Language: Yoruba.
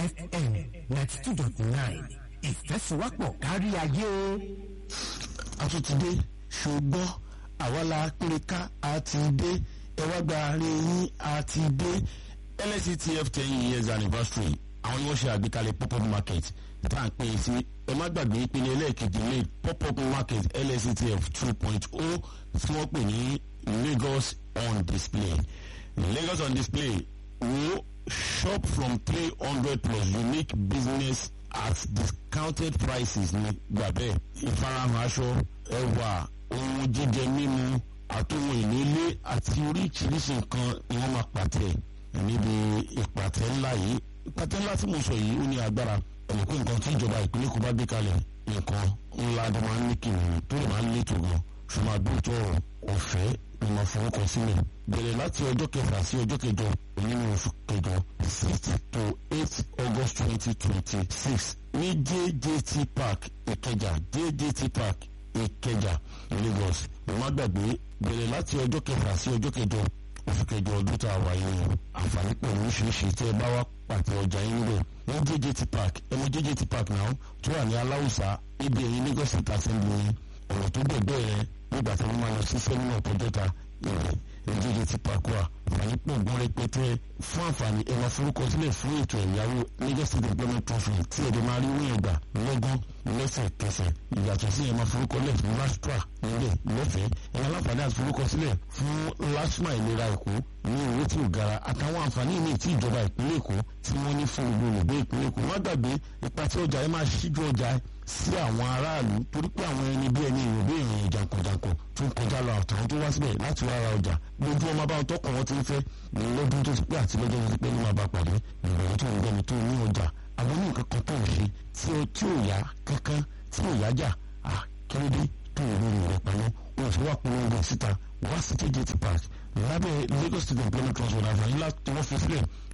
fm ninety two dot nine ìfẹ́síwápọ̀ kárí ayé. àtúntìdé ṣùgbọ́n àwa la péré ká àti dé ẹ wá gba àárín yín àti dé lsctf ten years anniversary àwọn ni wọ́n ṣe àgbékalẹ̀ pop-up market tá à ń pè é sí ẹ má gbàgbé ìpele ẹlẹ́ẹ̀kejì ní pop-up market lsctf two point o tí wọ́n pè ní lagos on display lagos on display wo shop from three hundred plus unique business at discounted prices ní gbàbẹ́ ìfarahàn aṣọ ẹwà ohun jíjẹ mímu àtòhun ìlú ilé àti oríṣiríṣi nǹkan ni wọ́n máa pàtẹ níbi ìpàtẹ ńlá yìí ìpàtẹ ńlá tí mo sọ yìí ó ní agbára ẹ̀mí pé nǹkan tí ìjọba ìpínlẹ̀ kò bá gbé kalẹ̀ nǹkan ńlá tó máa ń ní kìnnìún tó lè máa ń létò gan ṣùgbọ́n àdóòtọ́ ọ̀fẹ́ ni máa forúkọ sílẹ̀ bẹ̀rẹ̀ láti ọjọ́ kẹfà sí ọjọ́ kẹjọ nínú oṣù kẹjọ six to eight august twenty twenty six ní jjt park ìkẹjà jjt park ìkẹjà lagos ẹ má gbàgbé bẹ̀rẹ̀ láti ọjọ́ kẹfà sí ọjọ́ kẹjọ oṣù kẹjọ ọdún tá a wà yìí o àǹfààní pẹ̀lú oríṣiríṣi tí ẹ bá wá pàtẹ ọjà yín níbẹ̀ ní jjt park ẹ mọ jjt park náà tó wà ní aláwùsá ibi ẹ̀yìn lagos state assembly yẹn ọ̀rọ̀ tó bẹ̀ bẹ́ẹ̀ nígbà tí wọ́n máa lọ sí sẹ́mínà tọ́jọ́ta ìrẹ̀ jjt park wà àǹfààní pọ̀ gbọ́n rẹpẹtẹ fún àǹfààní ẹ máa forúkọ sílẹ̀ fún ètò ẹ̀yáwó lagos state employment trust tí ẹ̀dẹ̀ máa rí wíyẹn gbà lọ́gán lẹ́sẹ̀kẹsẹ̀ ìyàtọ̀ sí ẹ̀ máa forúkọ lẹ̀ fún lastra nílẹ̀ lọ́fẹ̀ẹ́ ẹ̀ máa láǹfààní àti forúkọ sílẹ̀ fún lasma ìlera èkó ní owó tí ò gara àtàwọn àǹfààní míì tí ìjọba ìpínlẹ̀ èkó tí wọ́n ní fún gbogbo olùgbé ìpínlẹ̀ èkó má gbàgbé ipa tí ọjà yẹn máa ṣíjú ọjà sí àwọn aráàlú torí pé àwọn ẹni bí ẹni ìrò bí èèyàn jàǹkànjàǹkàn tó ń kọjá lọ àtàwọn tó wá síbẹ̀ láti wá ra ọjà lójú ọmọ bá tọkàn wọn ti ń fẹ́ lọ́dún tó ti pẹ́ àti lọ́jọ́ tó ti pẹ́ ní máa bá pàdé ìgbàlódé tó ń gbẹ́ni tó ní ọjà àwọn ní nǹkan kan tó ń ṣe tí ó tí ò yá kankan tí ò yá jà à kílódé tó ò lórí rẹ̀ pamọ́ wọn fi wá polongo síta wá sí jjt park lábẹ́ lagos state employment trust fund àǹfààní láti wọ́n fi sílẹ̀